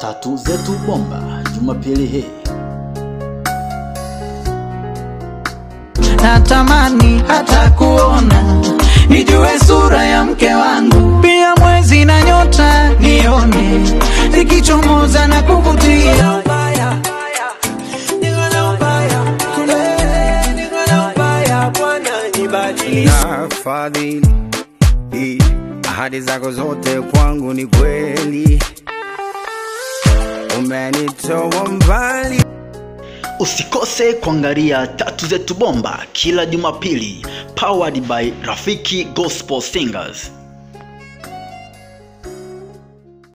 Tatu zetu bomba Jumapili hii. natamani hata kuona nijue sura ya mke wangu, pia mwezi na nyota nione zikichomoza na kuvutia. na fadhili I, ahadi zako zote kwangu ni kweli, umenitoa mbali Usikose kuangalia Tatu zetu bomba kila Jumapili, powered by Rafiki Gospel Singers.